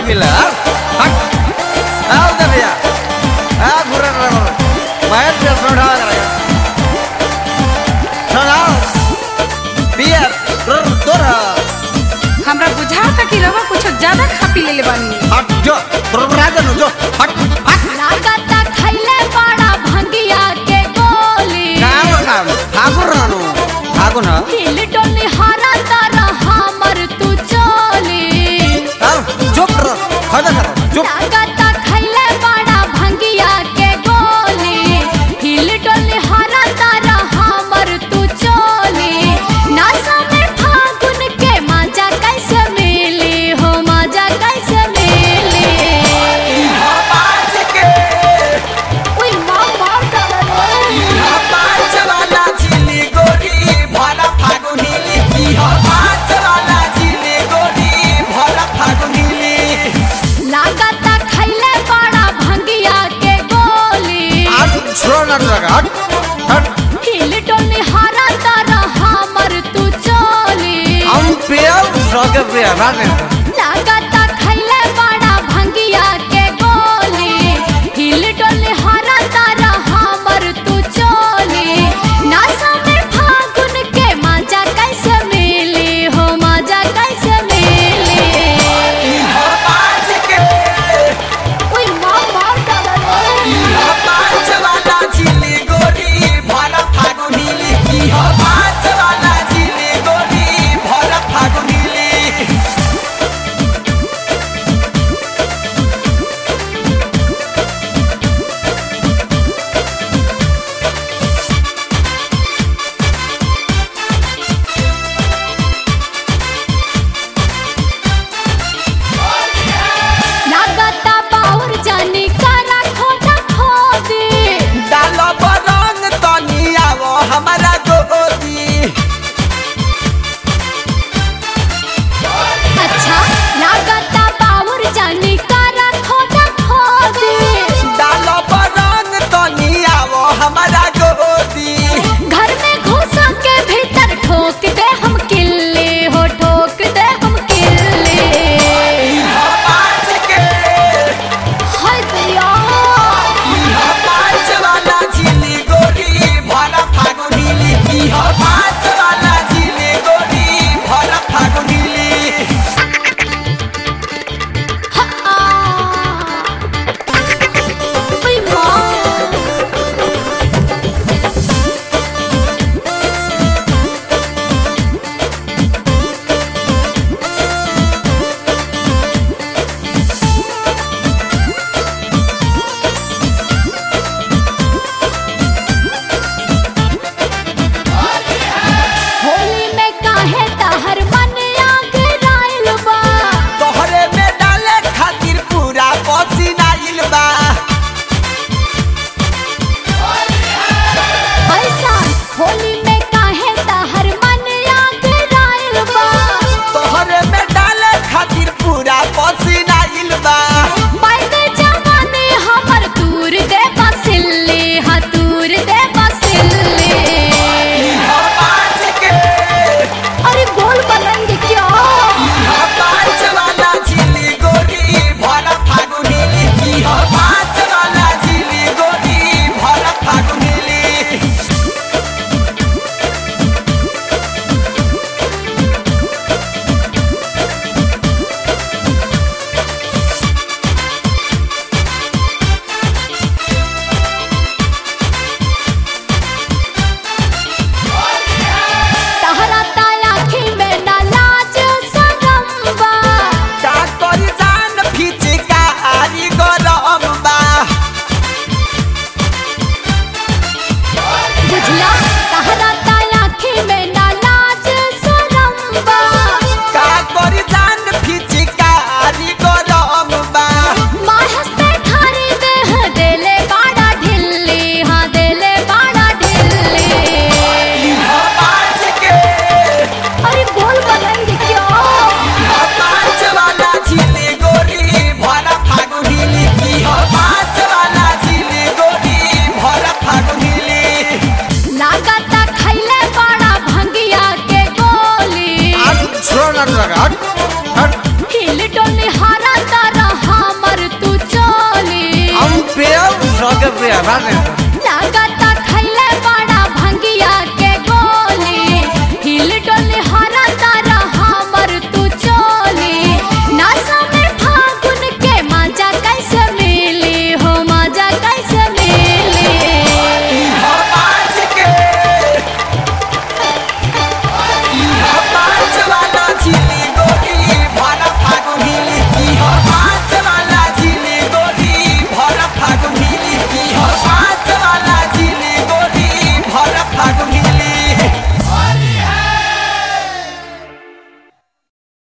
गिला हट आओ दे भैया आ घुरे रे मैं पे सोढ़ा करे सुनाओ पिया तोर तोर हमरा बुझाता कि रवा कुछ ज्यादा खा पी लेले बानी हट जो तोर राजा नु जो हट हट लागता खैले बड़ा भंगिया के गोली काम काम ठाकुर रानू ठाकुर ना हिल डोली हरा तारा हमर तू चोली आओ चुप रहो खड़ा करो चुप लागता खैले बड़ा भंगिया के गोली हिल डोली हरा तारा हमर तू चोली नासा में फागुन के मजा कैसे मिली हो मजा कैसे मिली उई मां मार डाला लागता खैले बड़ा भंगिया के गोली हट छोड़ ना लगा हट हट हिल डोली हरा तारा हमर तू चोली हम पिया सके पिया ना लागता खैले बड़ा भंगिया के गोली हिल डोली हरा तारा हमर तू चोली नासा में फागुन के मजा कैसे मिली हो मजा कैसे मिली उई मां मार डाला पिया सके पिया बात नहीं